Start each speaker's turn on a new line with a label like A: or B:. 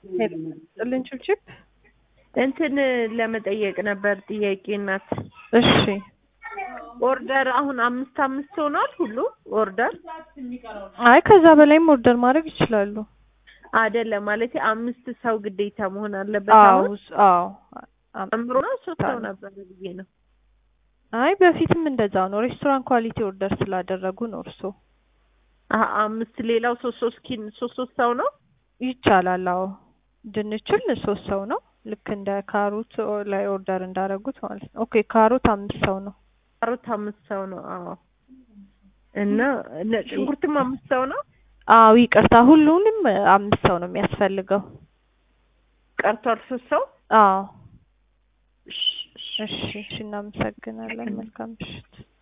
A: ጥልን ችብችብ
B: እንትን ለመጠየቅ ነበር ጥያቄ እናት።
A: እሺ
B: ኦርደር አሁን አምስት አምስት ሆኗል ሁሉ ኦርደር
A: አይ ከዛ በላይም ኦርደር ማድረግ ይችላሉ።
B: አይደለም ማለት አምስት ሰው ግዴታ መሆን አለበት።
A: አዎ
B: አሁን
A: አዎ
B: ጨምሮ ነው ሶስት ሰው ነበር ብዬ ነው።
A: አይ በፊትም እንደዛው ነው። ሬስቶራንት ኳሊቲ ኦርደር ስላደረጉ ነው እርሶ
B: አሀ አምስት ሌላው ሶስት ሶስት ኪን ሶስት ሶስት ሰው ነው።
A: ይቻላል። አዎ ድንችል ሶስት ሰው ነው። ልክ እንደ ካሮት ላይ ኦርደር እንዳደረጉት ማለት ነው። ኦኬ ካሮት አምስት ሰው ነው።
B: ካሮት አምስት ሰው ነው። አዎ እና ነጭ ሽንኩርትም አምስት ሰው ነው።
A: አዎ ይቅርታ፣ ሁሉንም አምስት ሰው ነው የሚያስፈልገው።
B: ቀርቷል ሶስት ሰው።
A: አዎ
B: እሺ፣ እሺ።
A: እሺ፣ እሺ እናመሰግናለን። መልካም ምሽት።